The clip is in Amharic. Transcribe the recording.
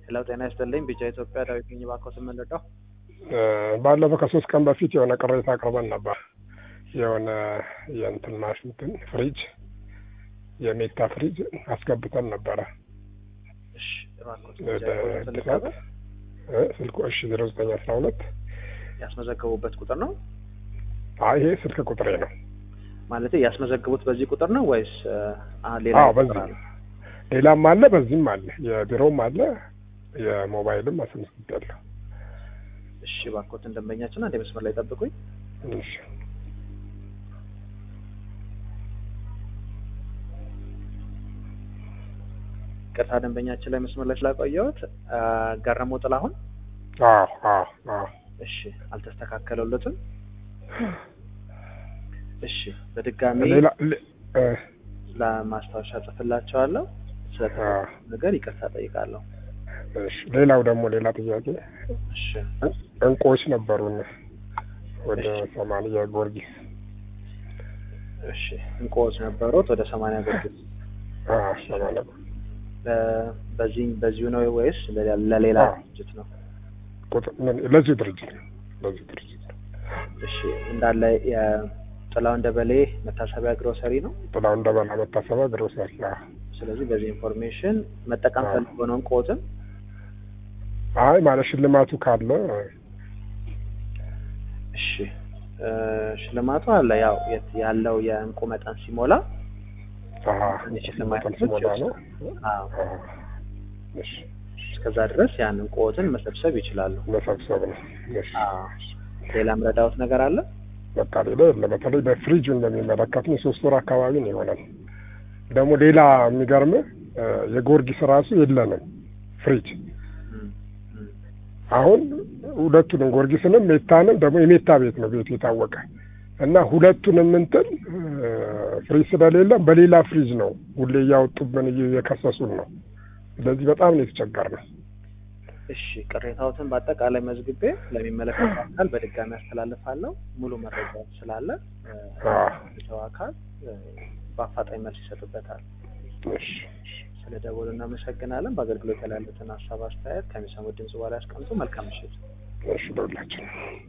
ሄሎ ጤና ይስጥልኝ ቢጫ ኢትዮጵያ ዳዊት ነኝ እባክዎ ስምን ልርዳው? ባለፈው ከሶስት ቀን በፊት የሆነ ቅሬታ አቅርበን ነበር። የሆነ የእንትን ማሽንትን ፍሪጅ የሜታ ፍሪጅ አስገብተን ነበረ። እሺ እባክዎት ወደ ቢጫ እድሳት ልቀበል? እ ስልኩ እሺ ዜሮ ዘጠኝ አስራ ሁለት ያስመዘገቡበት ቁጥር ነው አይ ይሄ ስልክ ቁጥሬ ነው። ማለት ያስመዘግቡት በዚህ ቁጥር ነው ወይስ አ ሌላ አዎ ቁጥር በዚህ አለ? ሌላም አለ በዚህም አለ የቢሮውም አለ የሞባይልም አስመዝግቤያለሁ። እሺ እባክዎትን ደንበኛችን አንድ መስመር ላይ ጠብቁኝ። እሺ ቅርታ ደንበኛችን ላይ መስመር ላይ ስላቆየሁት አ፣ ገረመው ጥላሁን አዎ አዎ አዎ እሺ አልተስተካከለለትም። እሺ በድጋሚ ሌላ ሌ- እ ለማስታወሻ ጽፍላቸዋለሁ። ስለተፈጠረው ነገር ይቅርታ ጠይቃለሁ። እሺ ሌላው ደግሞ ሌላ ጥያቄ እሺ እንቁዎች ነበሩን ወደ ሰማንያ ጊዮርጊስ እሺ እንቁዎች ነበሩት ወደ ሰማንያ ጊዮርጊስ አዎ ሰማንያ በ- በዚህ በዚሁ ነው ወይስ ለሌላ ለሌላ አዎ። ድርጅት ነው? ቁጥር ምን ለዚሁ ድርጅት ነው ለዚሁ ድርጅት ነው እሺ እንዳለ የጥላው እንደበሌ መታሰቢያ ግሮሰሪ ነው። ጥላው እንደበላ መታሰቢያ ግሮሰሪ አዎ ስለዚህ በዚህ ኢንፎርሜሽን መጠቀም አዎ። ፈልጎ ነው እንቁዎትን አይ ማለት ሽልማቱ ካለ እሺ እ፣ ሽልማቱ አለ ያው የት- ያለው የእንቁ መጠን ሲሞላ አሀ የሽልማት መጠን ሲሞላ ነው አዎ አዎ። እሺ እስከዛ ድረስ ያን እንቁዎትን መሰብሰብ ይችላሉ። መሰብሰብ ነው እሺ አዎ ሌላም ረዳውት ነገር አለ? በቃ ሌላ የለም በተለይ በፍሪጁን በሚመለከት ነው ሶስት ወር አካባቢ ነው ይሆናል ደግሞ ሌላ የሚገርም የጊዮርጊስ ራሱ የለንም ፍሪጅ እም፣ እም። አሁን ሁለቱንም ጊዮርጊስንም ሜታንም ደግሞ የሜታ ቤት ነው ቤቱ የታወቀ እና ሁለቱንም እንትን ፍሪጅ ስለሌለም በሌላ ፍሪጅ ነው ሁሌ እያወጡብን እየከሰሱን ነው። ስለዚህ በጣም ነው የተቸገርነው። እሺ ቅሬታዎትን በአጠቃላይ መዝግቤ ለሚመለከተው አካል በድጋሚ አስተላልፋለሁ። ሙሉ መረጃ ስላለ እ፣ አዎ። ሰው አካል እ፣ በአፋጣኝ መልስ ይሰጡበታል። እሺ ስለ ደወሉ እናመሰግናለን። በአገልግሎት ላይ ያሉትን ሀሳብ አስተያየት ከሚሰሙት ድምጽ በኋላ ያስቀምጡ። መልካም ምሽት። እሺ ደውላችን